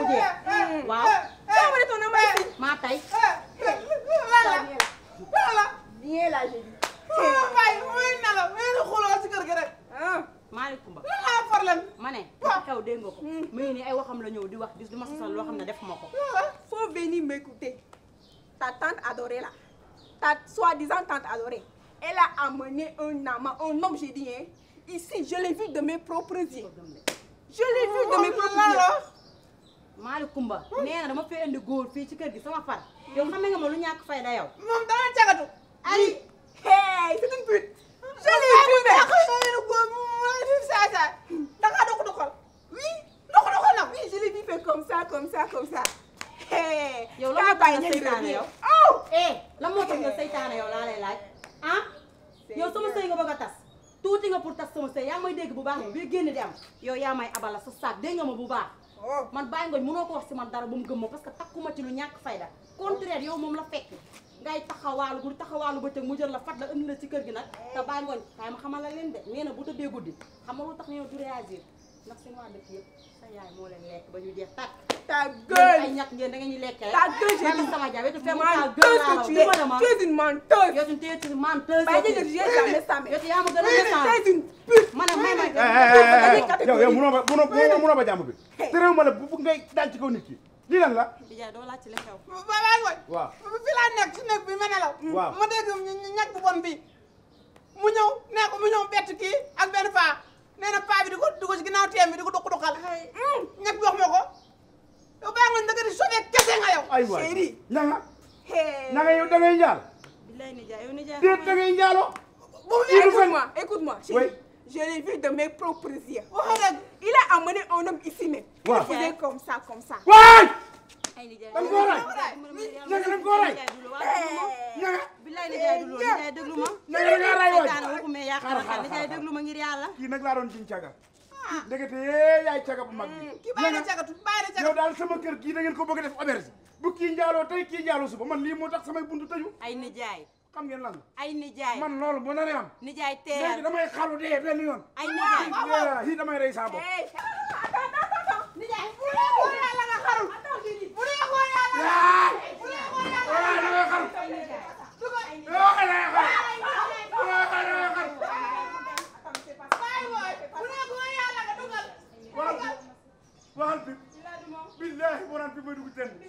jeex waaw Tu as amené ton amant ici maa tey Ça, viens là. Viens là, j'ai dit. Hein? Malick Coumba problème ma ne dafa xew dégg nga ko mu ngi nii ay waxam la ñëw di wax di di ma sosal loo xam ne def ma ko Faut venir m'écouter. Ta tante adorée là, ta soi-disant tante adorée, elle a amené un amant, un homme, j'ai dit, hein. Ici, je l'ai vu de mes propres yeux. Je l'ai vu de mes propres yeux. Malick Coumba nee na dama fee indi góor fii ci kër gi sama far yow xam nga ma lu ñàkk fayda yow moom dama cagatu Allez, hey, c'est une pute. Je l'ai vu, mais. danga dox doxal oui dox doxal nag Oui, je l'ai vu faire comme ça, comme ça, comme ça. Hey, yow la kaa moo tax bàyyi nga ñetti seytaane rek. yow Oh! eh la moo tax nga seytaane yow laa lay laaj ah yow sama sëy nga bëgg a tas tuuti nga pour tas sama sëy yaa ngi may dégg bu baax bi génn di am yow yaa may abala sa saak dégg nga ma bu baax Oh. man bàyyi ngoñ mënoo ko wax si man dara ba mu gëm ma parce que takkuma ci lu ñàkk fayda contraire yow moom la fekk ngay taxawaalu bu taxawaalu ba tëg mu jël la fat la indi la ci kër gi nag te bàyyi ngoñ kaay ma xamal la leen de nee na bu tëddee guddi xam nga lu tax ñëw du réagir ndax seen waa dëkk yëpp sa yaay moo leen lekk ba ñu jeex tàkk Ta yéen ay gueule. ñàkk ngeen da ngeen ñu lekkee Ta gueule, j'ai man dit. sama jaay wetu C'est fii ta menteuse gueule laa que wax tu duma dama es. Tu es une menteuse. yow tu es une menteuse Bah, dis que tu es jamais ça, mais. yow yaa ma gën a Oui, méchant mais tu es une pute. ma ne may may yow yow munoo ba munoo munoo ba jàmm bi te réew ma la bu bu ngay daal ci kaw nit ki lii lan la Bijaay doo laaj ci li xew balaa ngoy waaw fi laa nekk si nekk bi ma nelaw Waaw. ma dégg ñag bu bon bi mu ñëw nee ko mu ñëw bett kii ak benn paa nee na paa bi di ko di ko si ginnaaw teem bi di ko duq duqal ñag bi wax ma ko yow baa nga ndëgg di sobee kese nga yow ay waay Chérie. na nga Hey. na nga yow da ngay njaal billaay nijaay yow nijaay déet da ngay njaaloo Écoute-moi, écoute-moi, chérie. Oui. Je l'ai vu de mes propres yeux. waxoo dëgg Il a amené un homme ici même. Il Ouais. faisait comme ça, comme ça. waay ay nijaay da nga koo rey na nga da nga koo rey na nga billaay nijaay du loolu nijaay déglu ma na nga da ngaa rey waay seytaane waxumee yàq Xaaral, na xaaral, nijaay xaaral. déglu ma ngir yàlla kii nag laa doon jiñ caga ndekete yee yaay caga bu mag bi kii bàyyi na cagatu bàyyi na yow cagatu daal sama kër gii da ngeen ko bëgg a def auberge bu kii njaaloo tey kii njaaloo suba man lii moo tax samay buntu tëju ay nijaay xam ngeen lan la ay nijaay man loolu bu naree am nijaay léegi teeyal damay xaru dee benn yoon ay nijaay yi damay rey saa bopp Hey, attends, attends, attends. nijaay bu dee góor yàlla nga xarul Attends, j'ai dit. bu dee góor yàlla yaay bu dee góor yàlla waay da ngay xaru ay nijaay yoo xam ne da ngay xaru yoo xam ne da ngay xaru bàyyi wooy bu dee góor yàlla nga dugal waxal waxal pip billahi boo naan pip may dugg ten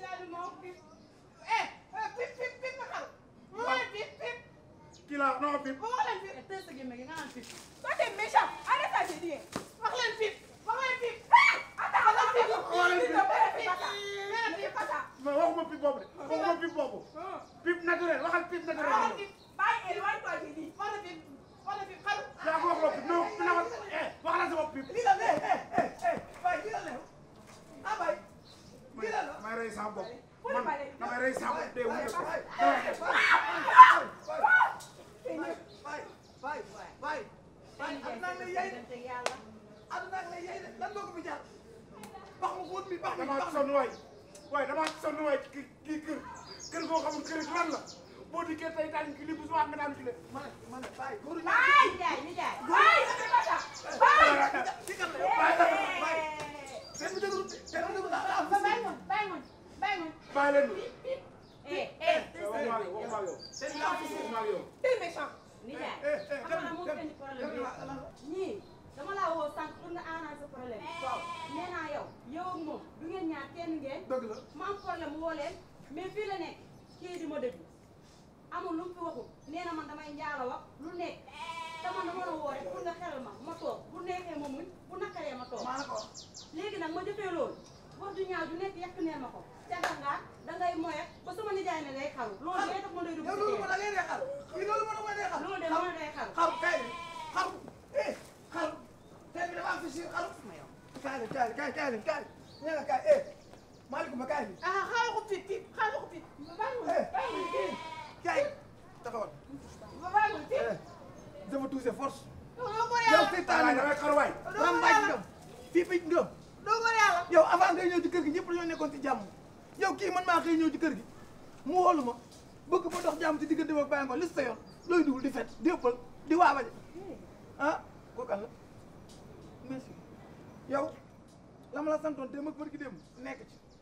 eh pip pip pip nga xaru mu wax leen pip pip kii laa non pip mu wax leen pip tey sa gémmiñ gi nga naan fii Toi, t'es méchant. Arrête ça, j'ai dit. wax leen pip wax leen pip Attends, attends, pip attends. Xoolal S'il pip. te plaît, fais pas ça. nee na pip Fais pas ça. mais waxuma pip boobu de waxuma pip boobu pip naturel waxal pip naturel Ah, pip. Bye, éloigne-toi, j'ai dit. wax na pip wax na pip xaru yaa ko wax loo pip non na wax eh wax la sa bopp pip lii la eh eh eh bay lii la lew ah bay lii la la damay rey saa bopp man damay rey saa bopp dee wuute ko bay bay bay bay aduna ak lay yey de yàlla aduna ak lay yey de lan nga ko fi jar bax ma xóot mi bax mi damaa bax mi sonn waay waaye damaa sonn waay kii kii kër kër goo xamul kër gi lan la boo dikkee tey daan ki li bu subaa nga daan ki le ma ne ma ne bay góoru Bye. nijaay nijaay Bye, fais pas ça. Bye. ci kan la yow bay bay seen bi dëgëru seen bi dëgëru daa am bàyyi ngoon bàyyi ngoon bàyyi ngoon bàyyi leen eh eh waxuma ak yow waxuma ak yow seen bi daa am waxuma ak yow T'es méchant. nijaay eh eh xam nga moo fi indi problème bi ñii dama laa woo sànq pour nga arranger problème waaw nee naa yow yow ak moom du ngeen ñaar kenn ngeen dëgg la ma am problème woo leen mais fii la nekk kii di ma déglu amul lu mu fi waxul nee na man damay njaalo wax lu nekk te man dama la woo rek pour nga xelal ma ma toog bu neexee ma muñ bu nakkaree ma toog maa la ko wax léegi nag ma jëfee loolu wax du ñaaw du nekk yàq nee ma ko caga nga dangay moye ba sama nijaay ne day xaru loolu day tax ma doy dugg yow si loolu kër. ma da ngay dee xaru kii loolu ma da ngay dee xaru loolu de dama day xaru xaru kay xaru eh xaru tey bi dafa am fi si xaru kaay leen kaay leen kaay kaay leen kaay nee na kaay eh maaleykum kaay bi Ah, xaaral ko pip pip xaaral ko pip. Bàyyi ma eh bàyyi ma pip. kaay taxawal Bàyyi ma pip. eh je veux toucher force Doo góor yow yàlla. seytaane waay nga damay xaru waay rambaaj ngëm fii picc ngëm Doo góor yàlla. yow avant ngay ñëw ci kër gi ñëpp dañoo nekkoon ci jàmm yow kii man maa xëy ñëw ci kër gi mu xoolu ma bëgg ma dox jàmm ci diggante ak bàyyi ngoon li sa yoon looy dugul di fet di ëppal di waabaje ah kooku àll merci yow la ma la santoon démb ak bërki démb nekk ci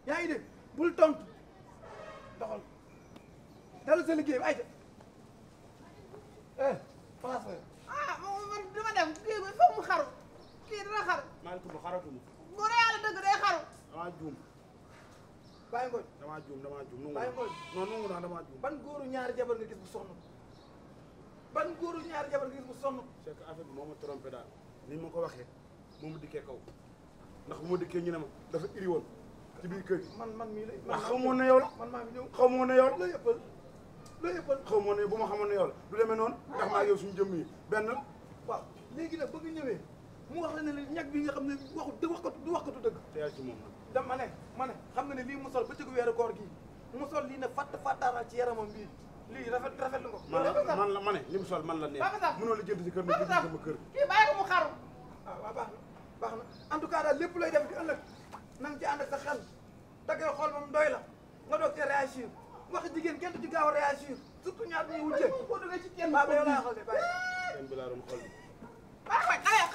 yaa ngi dégg bul tontu doxal dalal sa liggéey bi ayca eh place la ah man man dama dem kii bi foog mu xaru kii dina xaru maa ngi tudd xaratuma bu dee yàlla dëgg day xaru damaa juum bàyyi ngoon damaa juum damaa juum nungu Bàyyi naa ngoon. non nungu naa damaa juum ban góoru ñaari jabar nga gis bu sonn ban góoru ñaari jabar nga gis bu sonn c'est que affaire bi moo ma trompé daal ni ma ko waxee moo ma dikkee kaw ndax bu ma dikkee ñu ne ma dafa iri woon ci biir kër gi man man mii la ndax xamoon ne yow la man maa ngi ñëw xamoon ne yow la loo yëppal loo yëppal xamoon ne bu ma xamoon ne yow la du demee noonu ndax maa ngi yow suñu jëmm yi benn la waaw léegi nag bëgg ñëwee mu wax la ne la ñag bi nga xam ne waxu du wax ko du wax ko du dëgg teyal ci moom nag dama ne ma ne xam nga ne lii mu sol ba cëgu weeru koor gii mu sol lii ne fatt fattaaral ci yaramam bii lii rafet rafet lu ko man la man la ma ne li mu sol man la neex Papa Sam. mënoo la jënd ci kër na Papa jënd Sam sama kër kii bàyyi ko mu xaru ah waaw baax na baax na en tout cas daal lépp looy def di ëllëg na nga ci ànd ak sa xel da ngay xool moom doy la nga doog cee réagir wax jigéen kenn du ci gaaw a réagir surtout ñaar ñuy wujjee boo duggee ci teen baa ba yow laa xool de bàyyi kenn bi laa doon xool bi bàyyi ko xale